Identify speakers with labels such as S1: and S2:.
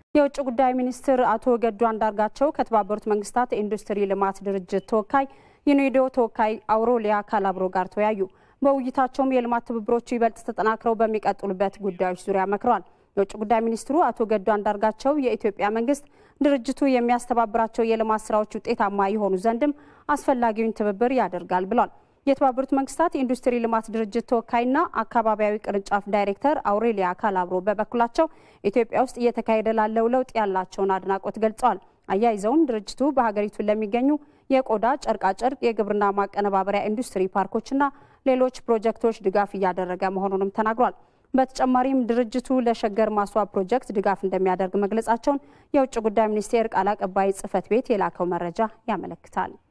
S1: የውጭ ጉዳይ ሚኒስትር አቶ ገዱ አንዳርጋቸው ከተባበሩት መንግስታት የኢንዱስትሪ ልማት ድርጅት ተወካይ ዩኔዶ ተወካይ አውሮሊያ ካላብሮ ጋር ተወያዩ። በውይይታቸውም የልማት ትብብሮቹ ይበልጥ ተጠናክረው በሚቀጥሉበት ጉዳዮች ዙሪያ መክረዋል። የውጭ ጉዳይ ሚኒስትሩ አቶ ገዱ አንዳርጋቸው የኢትዮጵያ መንግስት ድርጅቱ የሚያስተባብራቸው የልማት ስራዎች ውጤታማ የሆኑ ዘንድም አስፈላጊውን ትብብር ያደርጋል ብሏል። የተባበሩት መንግስታት የኢንዱስትሪ ልማት ድርጅት ተወካይና አካባቢያዊ ቅርንጫፍ ዳይሬክተር አውሬሊያ ካላብሮ በበኩላቸው ኢትዮጵያ ውስጥ እየተካሄደ ላለው ለውጥ ያላቸውን አድናቆት ገልጸዋል። አያይዘውም ድርጅቱ በሀገሪቱ ለሚገኙ የቆዳ ጨርቃጨርቅ፣ የግብርና ማቀነባበሪያ ኢንዱስትሪ ፓርኮችና ሌሎች ፕሮጀክቶች ድጋፍ እያደረገ መሆኑንም ተናግሯል። በተጨማሪም ድርጅቱ ለሸገር ማስዋብ ፕሮጀክት ድጋፍ እንደሚያደርግ መግለጻቸውን የውጭ ጉዳይ ሚኒስቴር ቃል አቀባይ ጽህፈት ቤት የላከው መረጃ ያመለክታል።